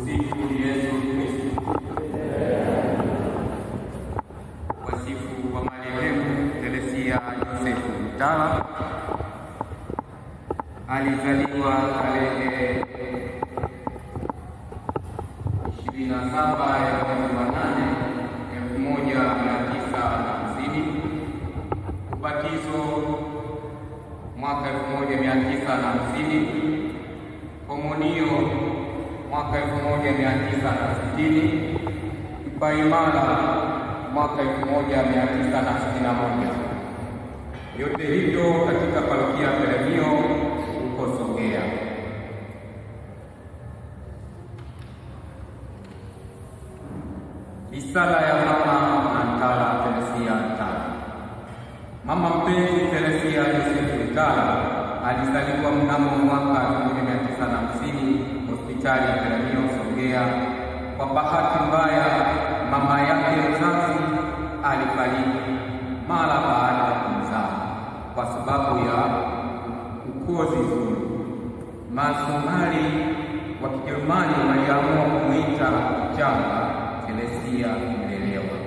Tumsifu Yesu Kristo. Wasifu wa marehemu Teresia Josefu Mtala alizaliwa tarehe 27 ya mwezi wa nane elfu moja mia tisa hamsini ubatizo mwaka elfu moja mia tisa na hamsini komunio mwaka elfu moja mia tisa na sitini kipaimara mwaka elfu moja mia tisa na sitini na moja yote hivyo katika parokia Peremio huko Songea. Risala ya mama Mtala Teresia Mtala. Mama mpenzi Teresia Josefu Mtala alizaliwa mnamo mwaka 1950 hospitali ya Peremio Songea. Kwa bahati mbaya, mama yake mzazi alifariki mara baada ya kumzaa kwa sababu ya ukozi zuri. Masomali wa Kijerumani waliamua kumwita changa Teresia Mlelewa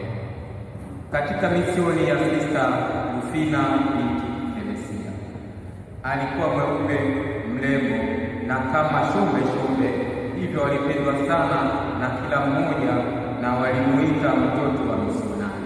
katika misioni ya Sista Rufina binti Teresia. Alikuwa mweupe mrembo na kama shombe shombe, hivyo alipendwa sana na kila mmoja na walimuita mtoto wa misionari.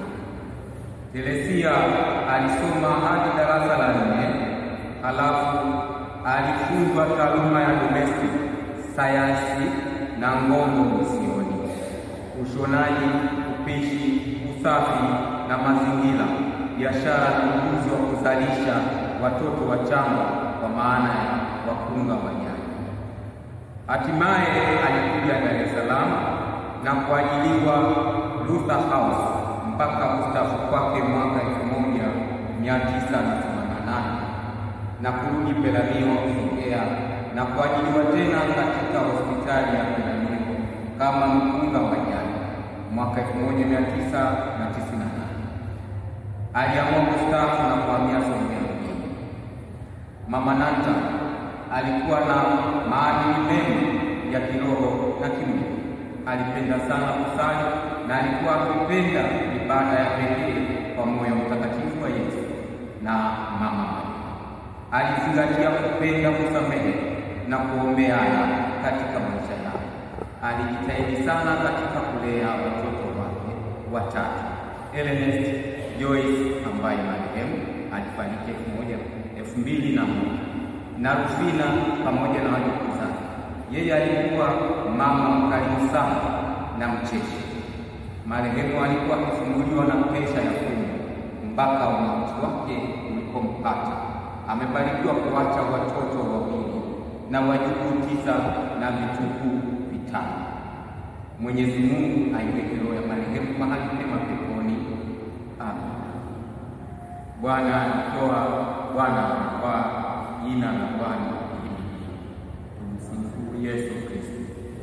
Teresia alisoma hadi darasa la nne, halafu alifunzwa taaluma ya domestic sayansi na ngono misioni, ushonaji, upishi, usafi na mazingira, biashara na ujuzi wa kuzalisha watoto wachanga kwa maana ya wakunga wanyanya. Hatimaye alikuja Dar es Salaam na kuajiliwa Luther House mpaka kustafu kwake mwaka elfu moja mia tisa na themanini na nane na kurudi Peramiho Songea na kuajiliwa tena katika hospitali ya Peramiho kama mkunga wa nyanya mwaka elfu moja mia tisa na tisini na nane. Aliamua kustaafu na kuhamia Songea mjini. Mama Nanta alikuwa na maadili mema ya kiroho na kimwili. Alipenda sana kusali na alikuwa akipenda ibada ya pekee kwa moyo mtakatifu wa Yesu na mama Maria. Alizingatia kupenda kusamehe na kuombeana katika maisha yake. Alijitahidi sana katika kulea watoto wake watatu, Ernest Joyce ambaye marehemu alifariki elfu moja elfu mbili na moja na Rufina pamoja na wajukuu zake. Yeye alikuwa mama mkarimu sana na mcheshi. Marehemu alikuwa akisumbuliwa na presha ya fumu mpaka umauti wake ulipompata. Amebarikiwa kuacha watoto wawili na wajukuu tisa na vitukuu vitano. Mwenyezi Mungu aiweke roho ya marehemu mahali pema peponi. Amen. Bwana alitoa, Bwana alitoa, jina la Bwana lihimidiwe. Tumsifu Yesu Kristo.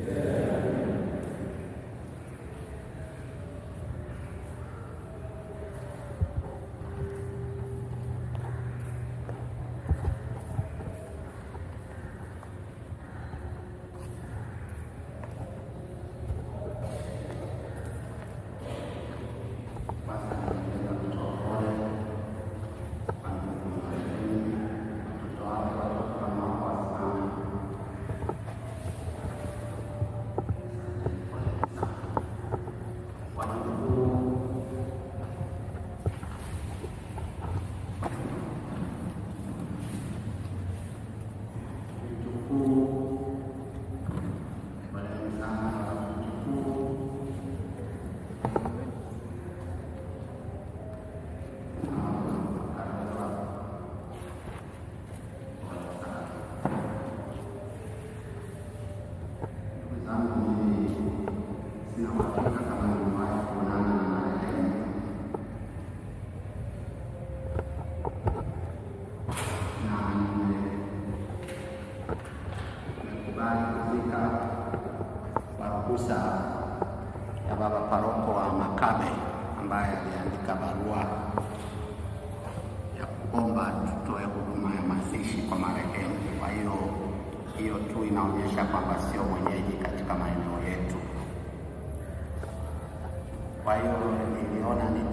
ruhusa ya baba paroko wa Makabe ambaye aliandika barua ya kuomba tutoe huduma ya mazishi kwa marehemu. Kwa hiyo hiyo tu inaonyesha kwamba sio mwenyeji katika maeneo yetu. Kwa hiyo niliona ni